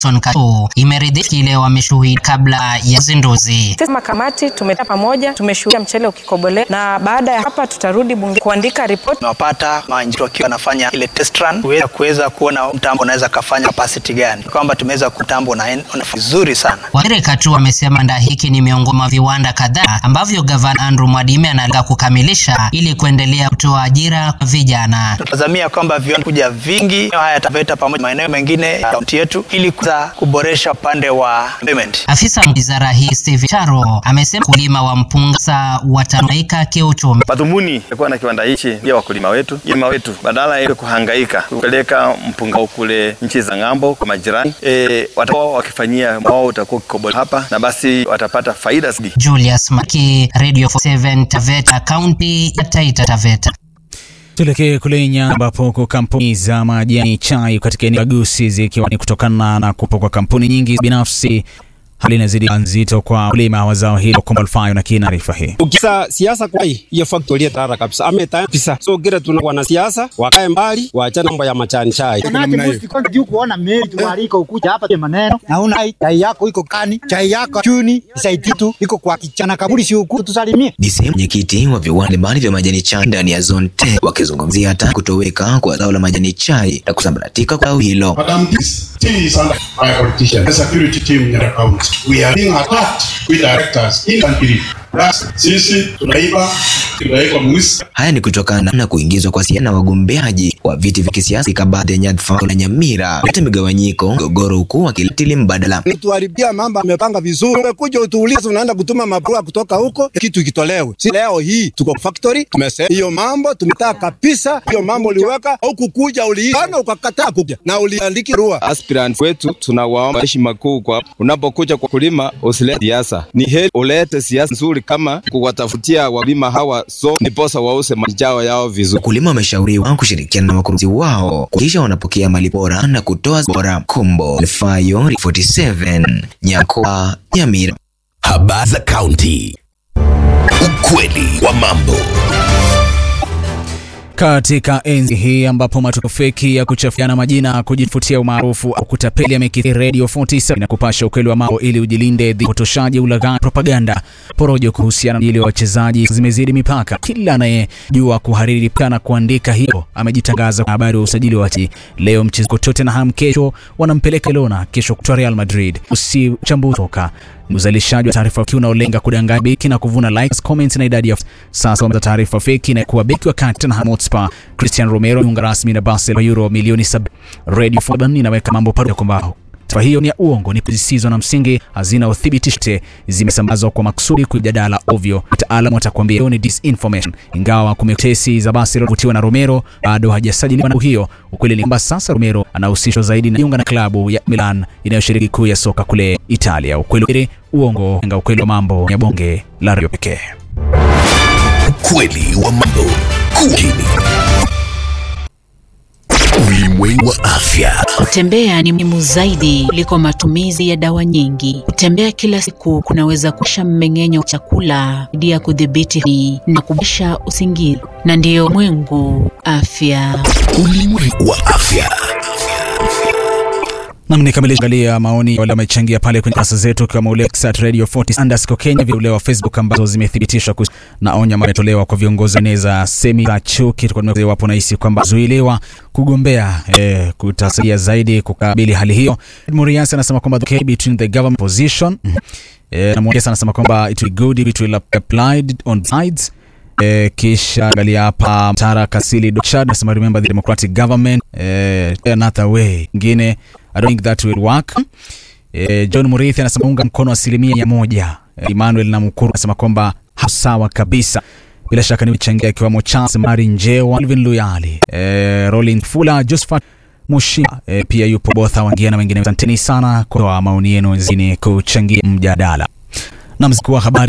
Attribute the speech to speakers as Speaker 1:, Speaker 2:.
Speaker 1: Katu imeridhika kile wameshuhudia kabla ya uzinduzi.
Speaker 2: Sisi kama kamati tumekaa pamoja, tumeshuhudia mchele ukikobolea, na baada ya hapa tutarudi bunge kuandika ripoti.
Speaker 3: Tunawapata maeneo wakiwa wanafanya ile test run kuweza kuweza kuona mtambo unaweza kafanya capacity gani, kwamba tumeweza kutambo na vizuri sana.
Speaker 1: Waziri Katu amesema kiwanda hiki ni miongoni mwa viwanda kadhaa ambavyo gavana Andrew Mwadime analenga kukamilisha ili kuendelea kutoa ajira kwa vijana.
Speaker 3: Tunatazamia kwamba viwanda kuja vingi haya Taveta pamoja maeneo mengine ya kaunti yetu ili kuweza kuboresha upande wa employment.
Speaker 1: Afisa wa wizara hii Steve Charo amesema wakulima wa mpunga sasa watanufaika kiuchumi.
Speaker 4: Madhumuni ya kuwa na kiwanda hichi pia wakulima wetu, wakulima wetu badala ya kuhangaika kupeleka mpunga kule nchi za ng'ambo kwa majirani, e, watakuwa wakifanyia wao utakuwa kikobo hapa na basi watapata faida zaidi.
Speaker 1: Julius Maki, Radio 47 Taveta, kaunti ya Taita Taveta.
Speaker 5: Tuelekee kule Nyanza ambapo huko kampuni za majani chai katika eneo la Gusii zikiwa ni kutokana na kupo kwa kampuni nyingi binafsi hali inazidi nzito kwa wakulima wa zao hilo. Kombalfayo na kina taarifa hii.
Speaker 6: Ukisa siasa kwa hii hiyo factory tara kabisa ameta kabisa, so kile tuna wana siasa wakae mbali, waachane mambo ya majani chai.
Speaker 7: juu kuona meli tumarika ukuja hapa maneno nauna chai yako iko kani, chai yako chuni isaidi tu iko kwa kichana kaburi, si huku tusalimie.
Speaker 8: Ni sehemu mwenyekiti wa viwanda mbalimbali vya majani chai ndani ya zone 10 wakizungumzia hata kutoweka kwa zao la majani chai na kusambaratika kwa zao hilo.
Speaker 9: Madam, this tea is under my politician. The security team in the county. We are being attacked with directors in country. Sisi tunaiba tunawekwa mwisi.
Speaker 8: Haya ni kutokana na kuingizwa kwa siasa na wagombeaji wa viti vya kisiasa katika baadhi ya nyadhifa na Nyamira, leta migawanyiko, mgogoro, huku wakilitili mbadala.
Speaker 6: Tuharibia mambo amepanga vizuri, umekuja utuulize, unaenda kutuma mabarua kutoka huko, kitu kitolewe. Si leo hii tuko factory, tumesema hiyo mambo tumetaka kabisa, hiyo mambo uliweka huku kuja uliana ukakataa kuja na uliandiki barua.
Speaker 10: Aspirant wetu tunawaomba heshima kuu kwa unapokuja kwa kulima, usilete siasa. Ni heri ulete siasa nzuri kama kuwatafutia wakulima hawa so ndiposa wause majao yao vizuri.
Speaker 8: Wakulima wameshauriwa kushirikiana na wakurugenzi wao kisha wanapokea mali bora na kutoa bora. Kombo Alfayo 47 Nyakoa Nyamira.
Speaker 11: Habari za kaunti, ukweli wa mambo
Speaker 5: katika enzi hii ambapo matukio feki ya kuchafuana majina, kujifutia umaarufu au kutapeli yamekithiri, Radio 47 na kupasha ukweli wa mambo ili ujilinde dhidi ya upotoshaji, ulaghai, propaganda, porojo kuhusiana na ajili ya wachezaji zimezidi mipaka. Kila anayejua kuhariri na kuandika hiyo amejitangaza kwa habari wa usajili wa wachezaji. Leo mchezo Tottenham, kesho wanampeleka Barcelona, kesho kwa Real Madrid. Usi uchambuzi toka uzalishaji wa taarifa feki unaolenga kudanganya beki na kuvuna likes, comments na idadi ya sasa za taarifa feki na kuwa beki wa Tottenham Hotspur Cristiano Romero yunga rasmi na Barcelona euro milioni 7. Radio 47 inaweka mambo pamoja kwamba taarifa hiyo ni ya uongo, ni zisizo na msingi, hazina uthibitisho, zimesambazwa kwa makusudi kujadala ovyo. Wataalamu watakwambia hiyo ni disinformation. Ingawa kumetesi za Barcelona kutiwa na Romero bado hajasajiliwa na hiyo. Ukweli ni kwamba sasa Romero anahusishwa zaidi na jiunga na klabu ya Milan inayoshiriki kuu ya soka kule Italia. Ukweli uongo, nga ukweli wa mambo ya bonge la radio pekee.
Speaker 11: Ukweli wa mambo kukini Ulimwengu wa afya.
Speaker 12: Kutembea ni muhimu zaidi kuliko matumizi ya dawa nyingi. Kutembea kila siku kunaweza kuisha mmeng'enyo wa chakula, kusaidia kudhibiti na kuboresha usingizi, na ndiyo mwengu afya.
Speaker 11: Ulimwengu wa afya.
Speaker 5: Nam nikamilisha angalia maoni wale wamechangia pale kwenye kurasa zetu kama ule at radio 40 underscore Kenya, vile ule wa Facebook ambazo zimethibitishwa na onyo ambayo imetolewa kwa viongozi weneza semi za chuki. Tulikuwa wapo nahisi kwamba zuiliwa kugombea eh, kutasaidia zaidi kukabili hali hiyo. Muriasi anasema kwamba the okay between the government position eh, na Muriasi anasema kwamba it will good if it will applied on sides Eh, kisha angalia hapa Tara Kasili Dochad anasema remember the democratic government eh, another way ingine I don't think that will work. Eh, John Murithi anasema unga mkono asilimia mia moja. Eh, Emmanuel na Mukuru anasema kwamba sawa kabisa. Bila shaka ni mchangia ikiwamo Charles Mari Njewa, Alvin Luyali, eh, Rolling Fula, Josephat Mushima, eh, pia yupo Botha Wangia na wengine. Asanteni sana kwa maoni yenu zini kuchangia mjadala. Na mzikuwa habari